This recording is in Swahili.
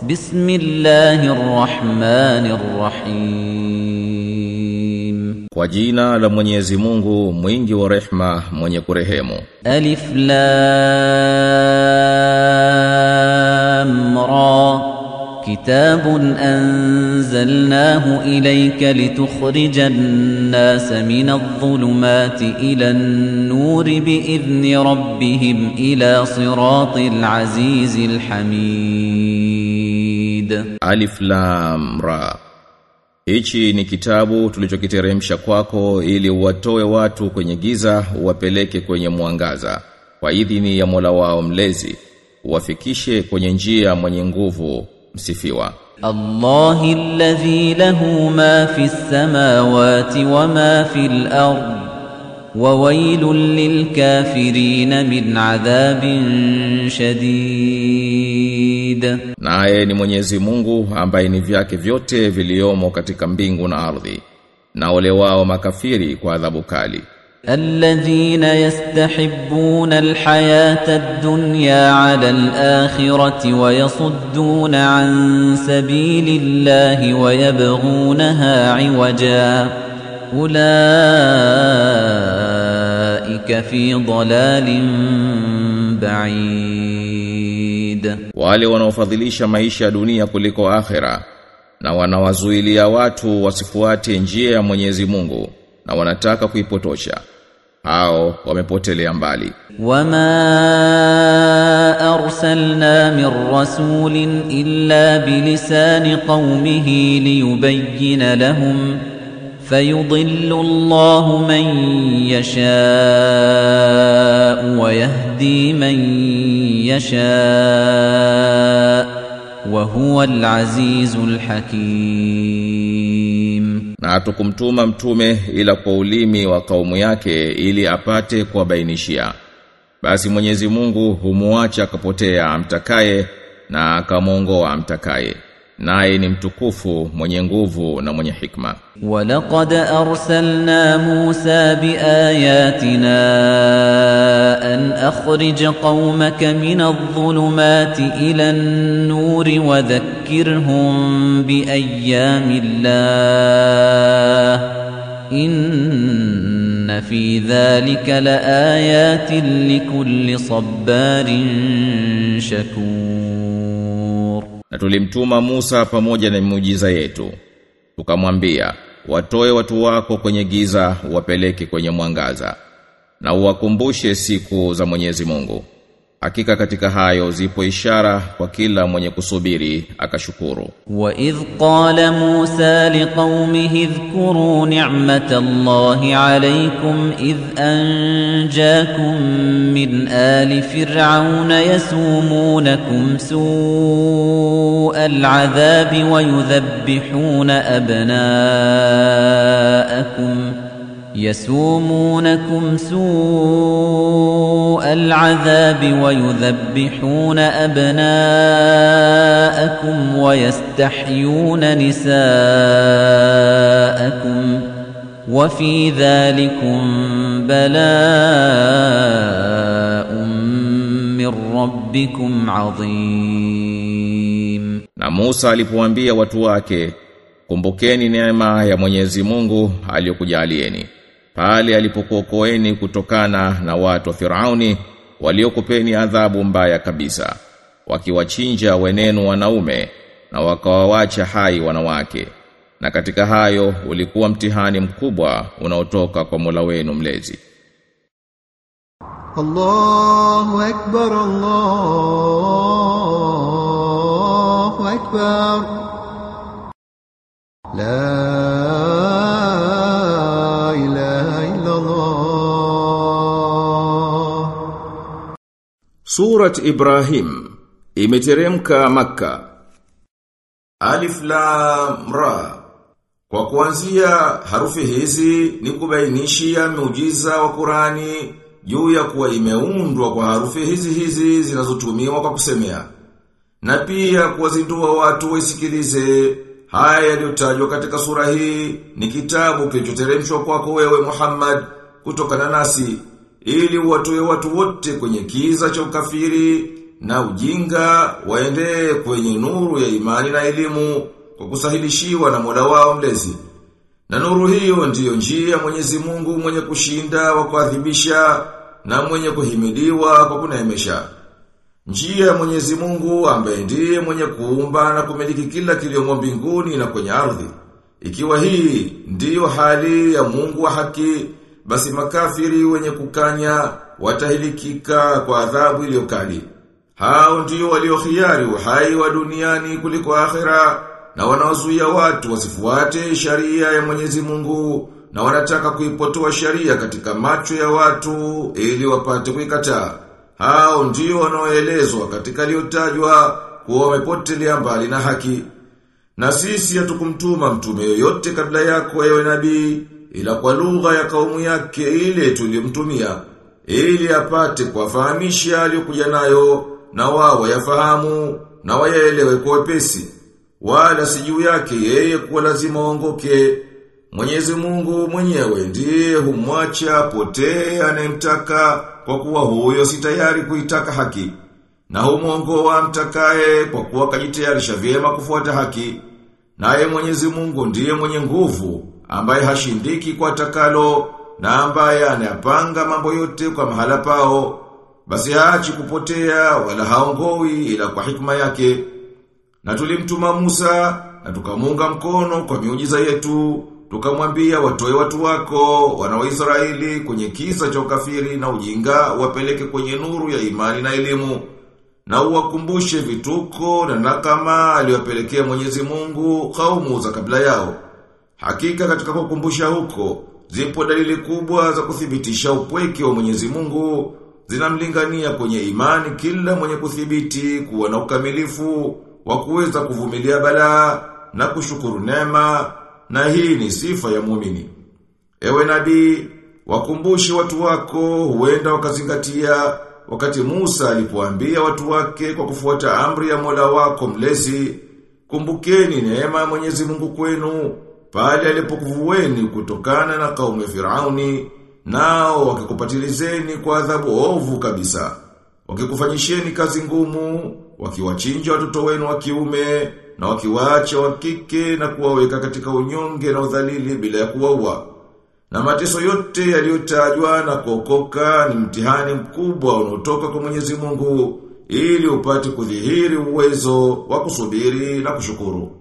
بسم الله الرحمن الرحيم Kwa jina la Mwenyezi Mungu mwingi wa rehma mwenye kurehemu ألف لام را كتاب أنزلناه إليك لتخرج الناس من الظلمات إلى النور بإذن ربهم إلى صراط العزيز الحميد Alif Lam Ra Hichi ni kitabu tulichokiteremsha kwako ili uwatoe watu kwenye giza uwapeleke kwenye mwangaza kwa idhini ya Mola wao mlezi uwafikishe kwenye njia mwenye nguvu msifiwa الله الذي له ما في السماوات وما في الأرض وويل للكافرين من عذاب شديد naye ni Mwenyezi Mungu ambaye ni vyake vyote viliomo katika mbingu na ardhi na ole wao makafiri kwa adhabu kali الذين يستحبون الحياة الدنيا على الآخرة ويصدون عن سبيل الله ويبغونها عوجا أولئك في ضلال بعيد wale wanaofadhilisha maisha ya dunia kuliko akhera na wanawazuilia watu wasifuate njia ya Mwenyezi Mungu na wanataka kuipotosha hao wamepotelea mbali وما أرسلنا من رسول إلا بلسان قومه ليبين لهم فيضل الله من يشاء ويهدي من يشاء وهو العزيز الحكيم na hatukumtuma mtume ila kwa ulimi wa kaumu yake ili apate kuwabainishia basi Mwenyezi Mungu humuacha akapotea amtakaye na akamwongoa amtakaye naye ni mtukufu mwenye nguvu na mwenye hikma ولقد أرسلنا موسى بآياتنا أن أخرج قومك من الظلمات إلى النور وذكرهم بأيام الله إن في ذلك لآيات لكل صبار شكور na tulimtuma Musa pamoja na miujiza yetu tukamwambia watoe watu wako kwenye giza wapeleke kwenye mwangaza na uwakumbushe siku za Mwenyezi Mungu hakika katika hayo zipo ishara kwa kila mwenye kusubiri akashukuru وإذ قال موسى لقومه اذكروا نعمة الله عليكم إذ أنجاكم من آل فرعون يسومونكم سوء العذاب ويذبحون أبناءكم يسومونكم سوء العذاب ويذبحون أبناءكم ويستحيون نساءكم وفي ذلكم بلاء من ربكم عظيم na Musa alipowaambia watu wake kumbukeni neema ya Mwenyezi Mungu aliyokujalieni pale alipokuokoeni kutokana na watu wa Firauni waliokupeni adhabu mbaya kabisa wakiwachinja wenenu wanaume na wakawawacha hai wanawake na katika hayo ulikuwa mtihani mkubwa unaotoka kwa Mola wenu mlezi الله أكبر الله أكبر لا إله إلا الله Surat Ibrahim imeteremka Makka. Alif Lam Ra. Kwa kuanzia harufi hizi ni kubainishia miujiza wa Qurani juu ya kuwa imeundwa kwa harufi hizi hizi zinazotumiwa kwa kusemea. Na pia kuwazindua watu waisikilize haya yaliyotajwa katika sura hii ni kitabu kilichoteremshwa kwako wewe Muhammad kutokana nasi ili watoe watu wote kwenye kiza cha ukafiri na ujinga waende kwenye nuru ya imani na elimu kwa kusahilishiwa na Mola wao mlezi. Na nuru hiyo ndiyo njia ya Mwenyezi Mungu mwenye kushinda wa kuadhibisha na mwenye kuhimidiwa kwa kunaemesha. Njia ya Mwenyezi Mungu ambaye ndiye mwenye kuumba na kumiliki kila kiliomo mbinguni na kwenye ardhi. Ikiwa hii ndiyo hali ya Mungu wa haki, basi makafiri wenye kukanya watahilikika kwa adhabu iliyokali. Hao ndio waliohiari uhai wa duniani kuliko akhera na wanaozuia watu wasifuate sharia ya Mwenyezi Mungu na wanataka kuipotoa sharia katika macho ya watu ili wapate kuikataa. Hao ndio wanaoelezwa katika liyotajwa kuwa wamepotelea mbali na haki. Na sisi hatukumtuma mtume yoyote kabla yako ewe nabii ila kwa lugha ya kaumu yake ile tuliyomtumia ili apate kuwafahamisha aliyokuja nayo na wao yafahamu na wayaelewe kwa wepesi wala si juu yake yeye kuwa lazima waongoke Mwenyezi Mungu mwenyewe ndiye humwacha potee anayemtaka kwa kuwa huyo si tayari kuitaka haki na humwongoa mtakaye kwa kuwa kajitayarisha vyema kufuata haki naye Mwenyezi Mungu ndiye mwenye nguvu ambaye hashindiki kwa takalo na ambaye anayapanga mambo yote kwa mahala pao basi haachi kupotea wala haongoi ila kwa hikma yake na tulimtuma Musa na tukamunga mkono kwa miujiza yetu tukamwambia watoe watu wako wana wa Israeli kwenye kisa cha ukafiri na ujinga wapeleke kwenye nuru ya imani na elimu na uwakumbushe vituko na nakama aliyopelekea Mwenyezi Mungu kaumu za kabla yao Hakika katika kukumbusha huko, zipo dalili kubwa za kuthibitisha upweke wa Mwenyezi Mungu, zinamlingania kwenye imani kila mwenye kuthibiti kuwa na ukamilifu wa kuweza kuvumilia balaa na kushukuru neema, na hii ni sifa ya muumini. Ewe nabii, wakumbushe watu wako huenda wakazingatia wakati Musa alipoambia watu wake kwa kufuata amri ya Mola wako mlezi, kumbukeni neema ya Mwenyezi Mungu kwenu pale alipokuvueni kutokana na kaumu ya Firauni nao wakikupatilizeni kwa adhabu ovu kabisa wakikufanyisheni kazi ngumu wakiwachinja watoto wenu wa kiume na wakiwaacha wa kike na kuwaweka katika unyonge na udhalili bila ya kuwaua na mateso yote yaliyotajwa na kuokoka ni mtihani mkubwa unaotoka kwa Mwenyezi Mungu ili upate kudhihiri uwezo wa kusubiri na kushukuru